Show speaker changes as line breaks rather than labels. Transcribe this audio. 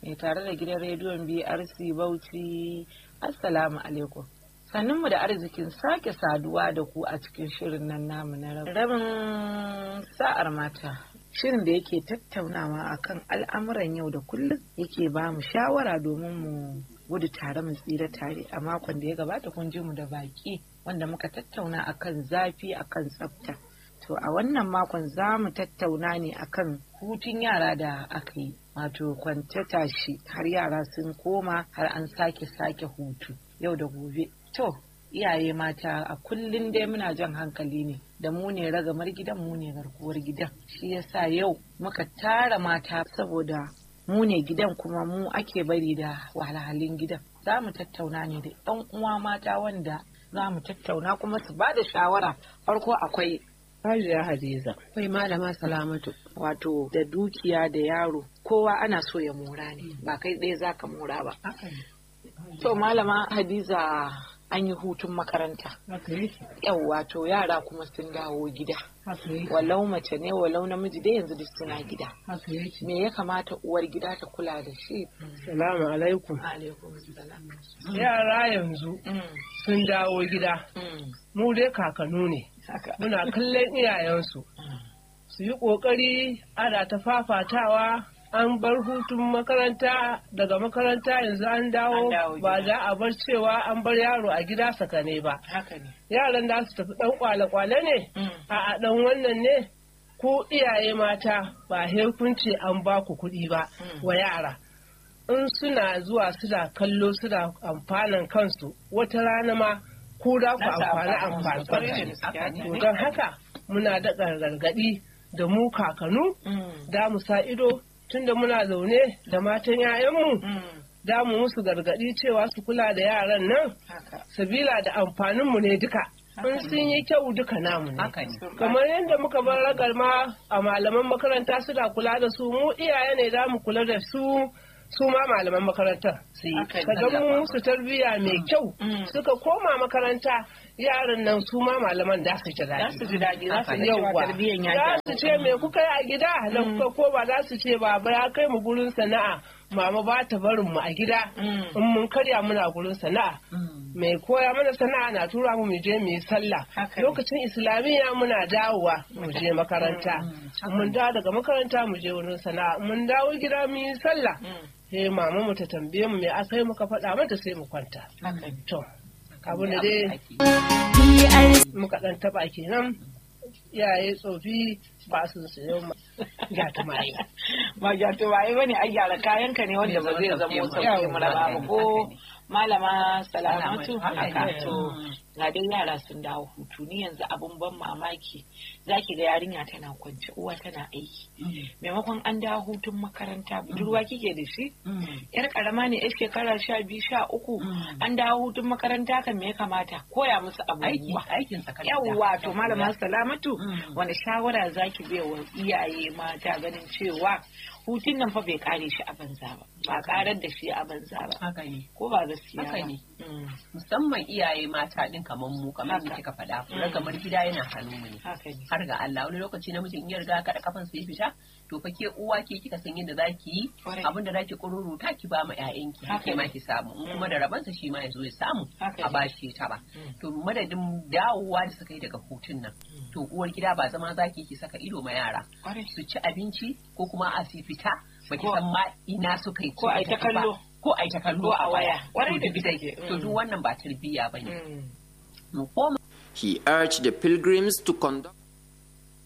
mai tare da gidan rediyon BRC Bauchi Assalamu alaikum. Sannunmu da arzikin sake saduwa da ku a cikin shirin nan namu na rabin sa'ar mata. Shirin da yake tattaunawa akan al'amuran yau da kullum yake ba mu shawara domin mu gudu tare mu tsira tare a makon da ya gabata kun ji mu da baki wanda muka tattauna akan zafi akan tsafta. To a wannan makon za mu tattauna ne akan hutun yara da aka yi wato kwance tashi har yara sun koma har an sake sake hutu yau da gobe. To iyaye mata a kullum dai muna jan hankali ne da mu ne ragamar gidan mu ne garkuwar gidan shi yasa yau muka tara mata saboda mu ne gidan kuma mu ake bari da wahalhalun gidan za mu tattauna ne da 'yan uwa mata wanda za mu tattauna kuma su ba da shawara farko akwai
Hajiya Hadiza.
Akwai malama salamatu wato da dukiya da yaro kowa ana so ya mora ne ba kai ɗaya za ka mora ba. To malama Hadiza an yi hutun makaranta. Yau wato yara kuma sun dawo gida. Walau mace ne walau namiji dai yanzu duk suna gida. Me ya kamata uwar gida ta kula da shi?
Salamu alaikum.
Alaikum salam.
Yara yanzu sun dawo gida. Mu dai kakanu ne. Muna kallon iyayensu. Su yi ƙoƙari ana ta fafatawa an bar hutun makaranta daga makaranta yanzu an dawo ba za a bar cewa an bar yaro a gida sakane ba. Yaran da su tafi ɗan kwale-kwale ne, a ɗan wannan ne, ko iyaye mata ba kunce an ba ku kuɗi ba wa yara. In suna zuwa suna kallo suna amfanan kansu wata rana ma ko da ku amfani amfani. Don haka muna da gargaɗi da mu kakanu da mu sa ido tunda muna zaune da matan 'ya'yanmu da mu musu gargaɗi cewa su kula da yaran nan sabila da amfaninmu ne duka in sun yi kyau duka namu ne kamar yadda muka bar ragar ma a malaman makaranta suna kula da su mu iyaye ne da mu kula da su su ma malaman makarantar su yi kaga mu musu tarbiyya mai kyau suka koma makaranta yaran nan su ma malaman da su ji daɗi.
Za su ji daɗi, za su ji tarbiyyan ya
Za su ce me kuka yi a gida da kuka ko ba za su ce baba ya kai mu gurin sana'a mama ba ta barin mu a gida in mun karya muna gurin sana'a. Mai koya mana sana'a na tura mu mu je mu yi sallah. Lokacin islamiyya muna dawowa mu je makaranta. Mun dawo daga makaranta mu je wurin sana'a. Mun dawo gida mu yi sallah. Sai mama mu ta tambaye mu me aka yi muka faɗa mata sai mu kwanta. To, abin da dai muka dan taba kenan iyaye tsofi ba su sayo gyata maye.
Ba gyata maye bane ai gyara kayanka ne wanda ba zai zama sauke mu raba ba ko malama salamatu haka to ga dai yara sun dawo hutu ni yanzu abun ban mamaki zaki ga yarinya tana kwance uwa tana aiki maimakon an dawo hutun makaranta budurwa kike da shi yar karama ne yar shekara sha biyu sha uku an dawo hutun makaranta kan me ya kamata koya musu abubuwa
aikin
yawwa to malama salamatu wani shawara zaki bai wa iyaye mata ganin cewa hutun nan fa bai kare shi a banza ba ba karar da shi a banza ba
haka ne
ko ba gaskiya
haka
ba
ne musamman iyaye mata din kamar mu kamar da kika faɗa kula kamar gida yana hannun mu ne
haka ne
har ga Allah wani lokaci namijin in ya riga kada kafan sai fita to fa ke uwa ke kika san yadda zaki yi
Kwarai.
abin da zaki kururuta ki ba ma ƴaƴanki
Haka
ke ma
ne.
ki samu in kuma da rabansa shi ma ya zo ya samu
Haka
a
ne.
bashi ta ba
Mm.
to madadin dawowa da suka yi daga hutun nan to uwar gida ba zama zaki ki saka ido ma yara
kwarai
su ci abinci ko kuma a su fita baki
Ko-
san ma ina suka yi
ko ai ta
suka tafi ba.
kallo.
ko ai ta kallo
Ko a waya. Kwarai da
To duk dai-
gaske.
to
Mm.
duk wannan ba tarbiyya bane
Mm.
mu koma
He urged the pilgrims to conduct